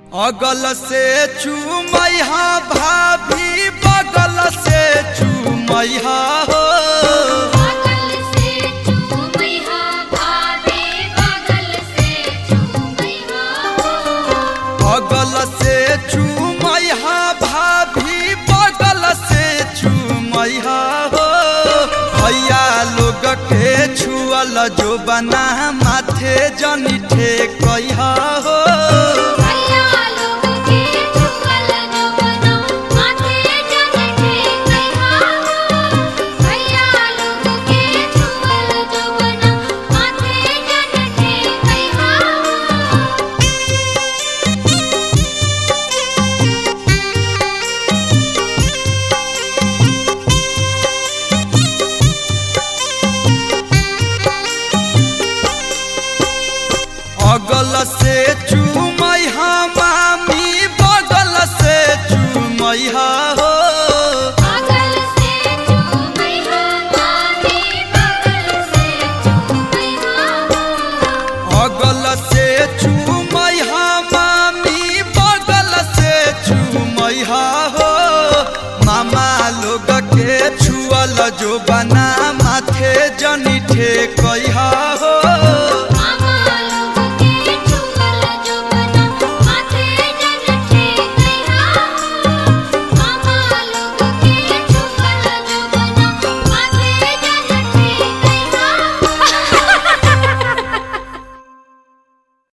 अगल से चूमैहा भाभी बगल से चूमैहा हो बगल से चूमैहा भाभी बगल से चूमैहा हो अगल से चूमैहा भाभी बगल से चूमैहा हो भैया लोग के छुअल जो बना माथे जनी ठेकैहा हो भैया लोग के चुकल जो बना माथे जन ठेकैहा हो भैया लोग के चुकल जो बना माथे जन ठेकैहा हो अगल से चूमैहा मामी बगल से चूमैहा हो बगल से चूमैहा मामी बगल से चूमैहा हो अगल से चूमैहा मामी बगल से चूमैहा हो मामा लोग के छुअल जो बना माथे जनी ठेकैहा